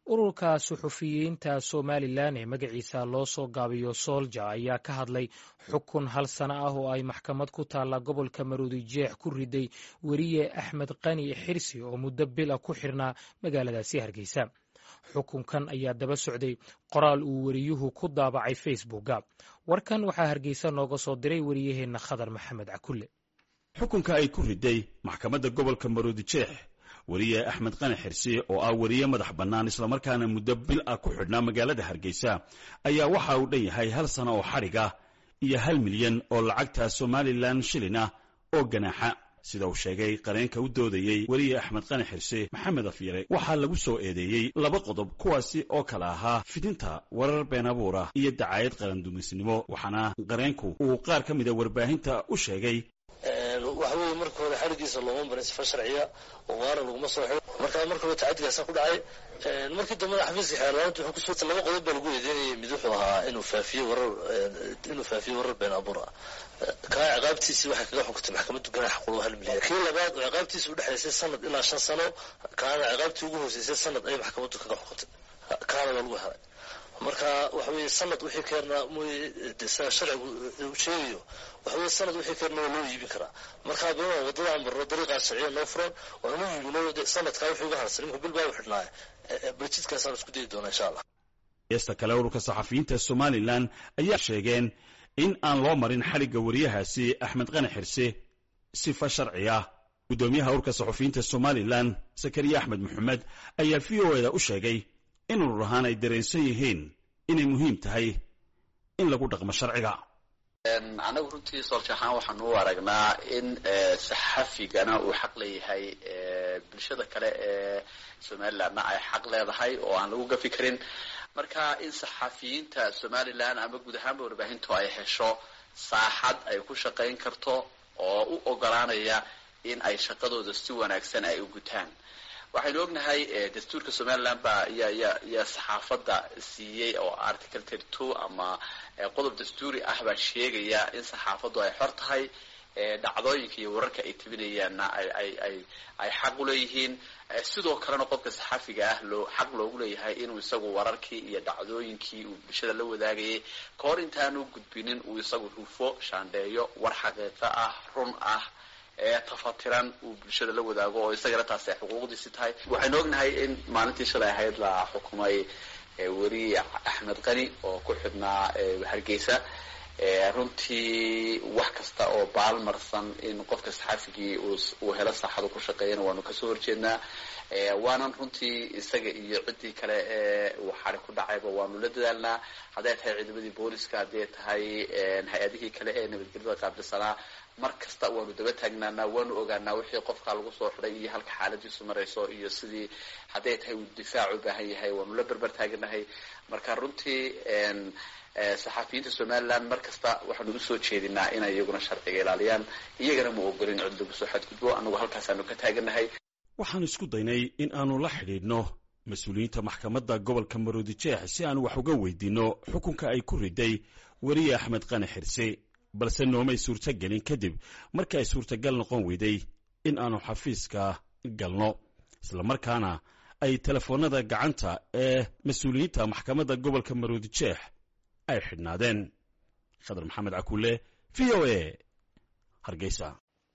ururka suxufiyiinta somalilan ee magaciisa loo soo gaabiyo soolja ayaa ka hadlay xukun hal sano ah oo ay maxkamad ku taalla gobolka maruudi jeex ku riday weriye axmed qani xirsi oo muddo bila ku xirnaa magaaladaasi hargeysa xukunkan ayaa daba socday qoraal uu weriyuhu ku daabacay facebooka warkan waxaa hargeysa nooga soo diray wariyaheenna khadar maxamed cakulle xukunka ay ku riday maxkamadda gobolka maruudi jeex weriye axmed qani xirsi oo ah weriye madax bannaan islamarkaana muddo bil ah ku xidhnaa magaalada hargeysa ayaa waxa uu dhan yahay hal sano oo xadhig ah iyo hal milyan oo lacagta somalilan shilin ah oo ganaaxa sida uu sheegay qareenka u doodayey weriye axmed qani xirse maxamed afyare waxaa lagu soo eedeeyey laba qodob kuwaasi oo kale ahaa fidinta warar been abuur ah iyo dacaayad qarandumisnimo waxaana qareenku uu qaar ka mida warbaahinta u sheegay waxa weeye marka hore xarigiisa looma barin sifa sharciya oo waara laguma soo xiro markaa marka hore tacadigaasa ku dhacay markii dambena xafiiska xeerlaanta wuxuu kusoo laba qodob baa lagu eedeynayay mid wuxuu ahaa inuu faafiyo warar inuu faafiyo warar been abuur ah kaa ciqaabtiisii waxay kaga xukuntay maxkamaddu ganaax qulu hal milyan kii labaad oo ciqaabtiisa u dhexaysay sanad ilaa shan sano kaana ciqaabtii ugu hooseysay sanad ayay maxkamaddu kaga xukuntay kaana waa lagu helay marka waxa weeye sanad wixii keernaa mooye sida sharcigu uu sheegayo waxa weye sanad wixii keernaa waa loo iibin karaa marka bima wadadaan marno dariiqaa sharciya noo furan waanu iibino sanadkaa wixii uga harsan imika bil baa u xidhnaaye baljidkaasaan isku dayi doonaa insha allah heesta kale ururka saxafiyiinta somalilan ayaa sheegeen in aan loo marin xadhigga weriyahaasi axmed qani xirse sifa sharci ah guddoomiyaha ururka saxafiyiinta somalilan sakariya axmed maxamed ayaa v o eda u sheegay in urur ahaan ay dareensan yihiin inay muhiim tahay in lagu dhaqmo sharciga anagu runtii soolja ahaan waxaanu u aragnaa in saxafigana uu xaq leeyahay bulshada kale ee somalilandna ay xaq leedahay oo aan lagu gafi karin marka in saxafiyiinta somalilan ama guud ahaanba warbaahintu ay hesho saaxad ay ku shaqayn karto oo u ogolaanaya in ay shaqadooda si wanaagsan ay u gutaan waxaynu ognahay dastuurka somaliland baa ya ya yaa saxaafadda siiyey oo article thirty two ama qodob dastuuri ah baa sheegaya in saxaafaddu ay xor tahay dhacdooyinka iyo wararka ay tabinayaanna ay ay ay ay xaq u leeyihiin sidoo kalena qofka saxafiga ah loo xaq loogu leeyahay inuu isagu wararkii iyo dhacdooyinkii uu bulshada la wadaagayay ka hor intaanu gudbinin uu isagu hufo shaandheeyo war xaqiiqo ah run ah ee tafatiran uu bulshada la wadaago oo isagana taasi ay xuquuqdiisi tahay waxaynu ognahay in maalintii shalay ahayd la xukumay weriye axmed qani oo ku xidhnaa hargeysa runtii wax kasta oo baalmarsan in qofka saxafigii uu helo saaxado ku shaqeeyana waanu kasoo horjeednaa waanan runtii isaga iyo ciddii kale ee uu xari ku dhacayba waanu la dadaalnaa hadday tahay ciidamadii booliska hadday tahay hay-adihii kale ee nabadgelyada qaabilsanaa mar kasta waanu daba taagnaanaa waanu ogaanaa wixii qofka lagu soo xidhay iyo halka xaaladiisu marayso iyo sidii hadday tahay uu difaac u baahan yahay waanu la berber taaganahay marka runtii saxafiyiinta somaliland mar kasta waxaanu usoo jeedinaa inay iyaguna sharciga ilaaliyaan iyagana ma ogolin cid lagu soo xadgudbo annagu halkaasaanu ka taaganahay waxaanu isku daynay in aanu la xidhiidhno mas-uuliyiinta maxkamadda gobolka maroodi jeex si aanu wax uga weydiinno xukunka ay ku riday weriye axmed qani xirse balse noomay suurtogelin kadib markii ay suurtagal noqon weyday in aanu xafiiska galno islamarkaana ay telefoonnada gacanta ee mas-uuliyiinta maxkamadda gobolka maroodi jeex ay xidhnaadeen khadar maxamed cakuule v o a hargeysa